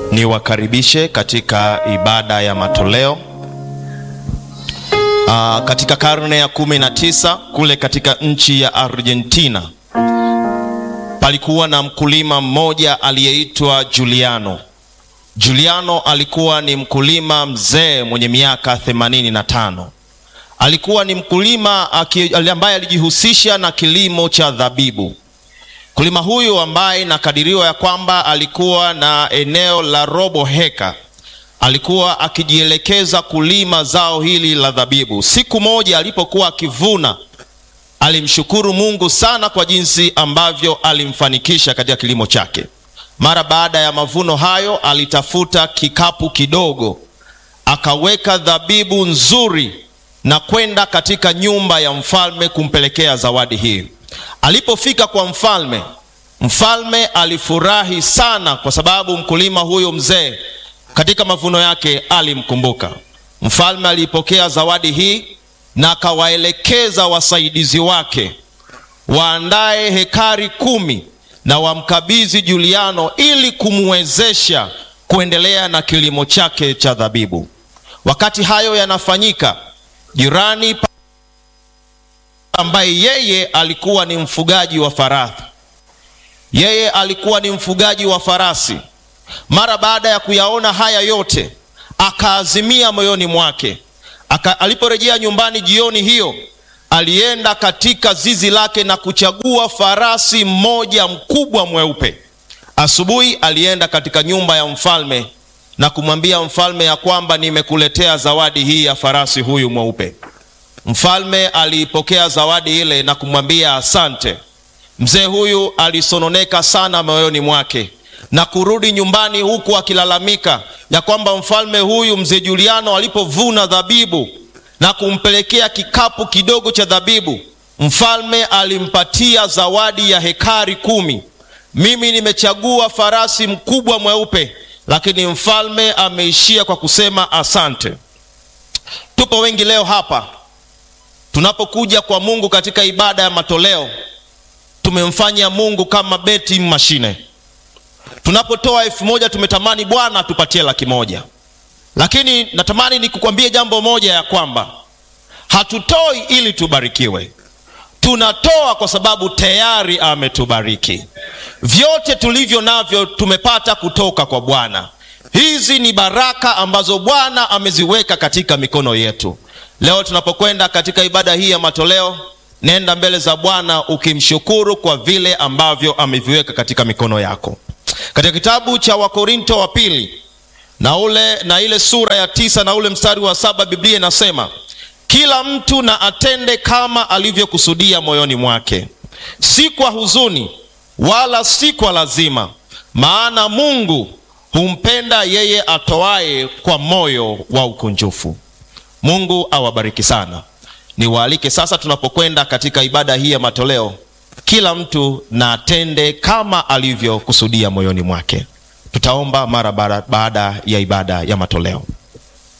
niwakaribishe katika ibada ya matoleo. Aa, katika karne ya kumi na tisa kule katika nchi ya Argentina palikuwa na mkulima mmoja aliyeitwa Juliano. Juliano alikuwa ni mkulima mzee mwenye miaka themanini na tano. Alikuwa ni mkulima ambaye alijihusisha na kilimo cha dhabibu. Mkulima huyu ambaye inakadiriwa ya kwamba alikuwa na eneo la robo heka, alikuwa akijielekeza kulima zao hili la dhabibu. Siku moja alipokuwa akivuna, alimshukuru Mungu sana kwa jinsi ambavyo alimfanikisha katika kilimo chake. Mara baada ya mavuno hayo, alitafuta kikapu kidogo, akaweka dhabibu nzuri na kwenda katika nyumba ya mfalme kumpelekea zawadi hii. Alipofika kwa mfalme, mfalme alifurahi sana kwa sababu mkulima huyo mzee katika mavuno yake alimkumbuka. Mfalme alipokea zawadi hii na akawaelekeza wasaidizi wake waandae hekari kumi na wamkabidhi Juliano ili kumwezesha kuendelea na kilimo chake cha dhabibu. Wakati hayo yanafanyika, jirani ambaye yeye alikuwa ni mfugaji wa farasi, yeye alikuwa ni mfugaji wa farasi. Mara baada ya kuyaona haya yote, akaazimia moyoni mwake aka, aliporejea nyumbani jioni hiyo, alienda katika zizi lake na kuchagua farasi mmoja mkubwa mweupe. Asubuhi alienda katika nyumba ya mfalme na kumwambia mfalme ya kwamba nimekuletea zawadi hii ya farasi huyu mweupe. Mfalme aliipokea zawadi ile na kumwambia asante. Mzee huyu alisononeka sana moyoni mwake na kurudi nyumbani huku akilalamika ya kwamba mfalme huyu mzee Juliano alipovuna dhabibu na kumpelekea kikapu kidogo cha dhabibu, mfalme alimpatia zawadi ya hekari kumi. Mimi nimechagua farasi mkubwa mweupe, lakini mfalme ameishia kwa kusema asante. Tupo wengi leo hapa tunapokuja kwa Mungu katika ibada ya matoleo, tumemfanya Mungu kama beti mashine. Tunapotoa elfu moja tumetamani Bwana tupatie laki moja, lakini natamani nikukwambie jambo moja ya kwamba hatutoi ili tubarikiwe, tunatoa kwa sababu tayari ametubariki. Vyote tulivyo navyo tumepata kutoka kwa Bwana. Hizi ni baraka ambazo Bwana ameziweka katika mikono yetu. Leo tunapokwenda katika ibada hii ya matoleo, nenda mbele za Bwana ukimshukuru kwa vile ambavyo ameviweka katika mikono yako. Katika kitabu cha Wakorinto wa pili na ule na ile sura ya tisa na ule mstari wa saba Biblia inasema kila mtu na atende kama alivyokusudia moyoni mwake, si kwa huzuni wala si kwa lazima, maana Mungu humpenda yeye atoaye kwa moyo wa ukunjufu. Mungu awabariki sana. Niwaalike sasa, tunapokwenda katika ibada hii ya matoleo, kila mtu na atende kama alivyokusudia moyoni mwake. Tutaomba mara baada ya ibada ya matoleo.